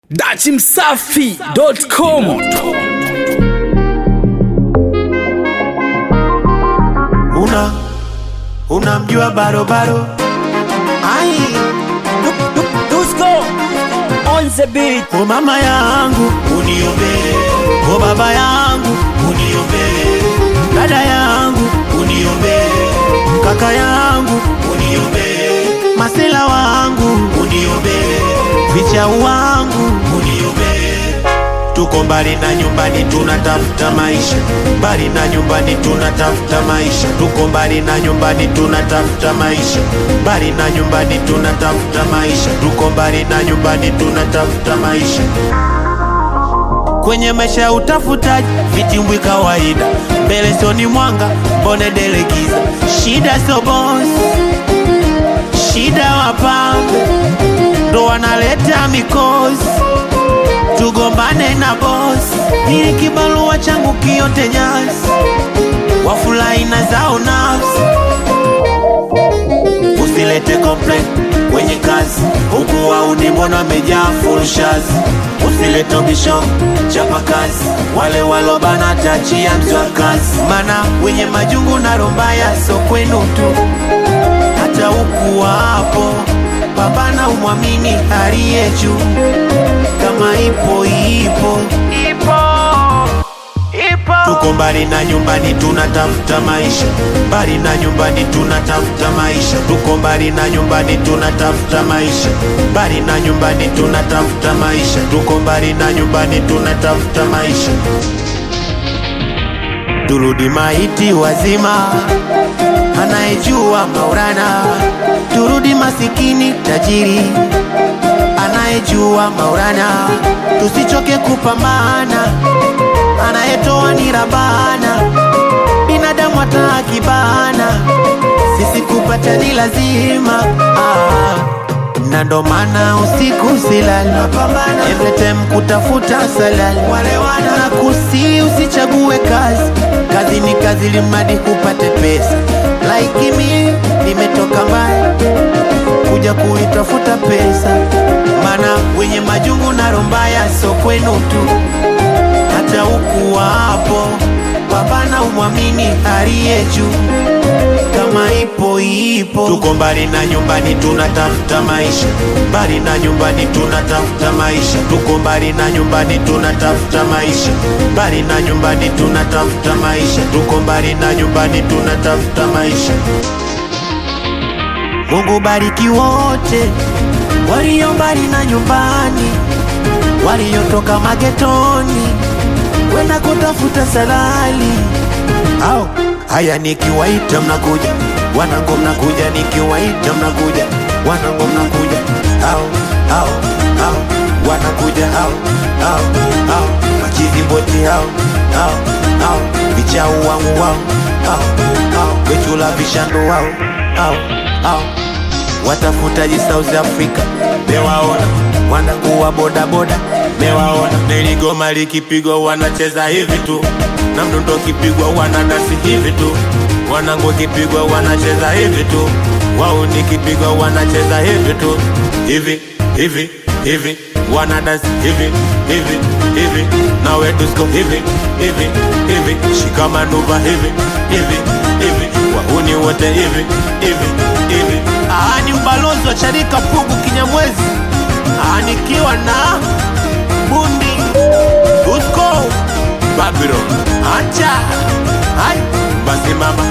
dachimsafi.com una unamjua barobaro ai Dusko on the beat. o mama yangu uniombee o baba yangu uniombee dada yangu uniombee kaka yangu uniombee masela wangu uniombee vichau wangu uniombee tuko mbali na nyumbani tunatafuta maisha mbali na nyumbani tunatafuta maisha tuko mbali na nyumbani tunatafuta maisha mbali na nyumbani tunatafuta maisha tuko mbali na nyumbani tunatafuta maisha kwenye maisha ya utafutaji vitimbwi kawaida mbele soni mwanga mbone delegiza shida sio boss shida wapambe ndo wanaleta mikosi tugombane na boss ili kibarua changu kiote nyasi wafurahi na zao nafsi usilete complain kwenye kazi huku wauni mbona wamejaa fulshazi usilete bisho chapa kazi wale walobana tachia mzi wa kazi mana wenye majungu na rombaya so kwenu tu hata huku wapo pambana umwamini aliye juu kama ipo ipo ipo ipo tuko mbali na nyumbani tunatafuta maisha mbali na nyumbani tunatafuta maisha tuko mbali na nyumbani tunatafuta maisha mbali na nyumbani tunatafuta maisha tuko mbali na nyumbani tunatafuta maisha turudi maiti wazima anayejua maurana turudi masikini tajiri anayejua maurana tusichoke kupambana anayetoa ni rabana binadamu hata akibana sisi kupata ni lazima ah. na ndo maana usiku silali every time kutafuta salali na kusi usichague kazi kazi ni kazi limadi upate pesa like mi nimetoka mbali kuja kuitafuta pesa mana wenye majungu na rombaya so kwenu tu hata huku wapo pambana umwamini aliye juu kama ipo ipo tuko mbali na nyumbani tunatafuta maisha mbali na nyumbani tunatafuta maisha tuko mbali na nyumbani tunatafuta maisha mbali na nyumbani tunatafuta maisha tuko mbali na nyumbani tunatafuta maisha Mungu bariki wote walio mbali na nyumbani, waliotoka magetoni kwenda kutafuta salali. Au haya, nikiwaita mnakuja, wanangu mnakuja, nikiwaita mnakuja, wanangu mnakuja, au au au wanakuja, au au au machizi wote, au au au vichau wangu, wao au au wechula vishando, wao au au watafutaji South Africa mewaona, wanangu wa bodaboda mewaona, niligoma likipigwa wanacheza hivi tu, na mdundo kipigwa wanadasi hivi tu, wanangu kipigwa wanacheza hivi tu, wao nikipigwa wanacheza hivi tu, hivi hivi hivi wanadasi hivi hivi hivi, nawe tusko hivi hivi hivi, shikamanuva hivi hivi hivi, wahuni wote hivi hivi hivi. Ah, ni mbalozi wa Charika Pugu Kinyamwezi, ah, nikiwa na bundi Usko Babylon, acha hai basi mama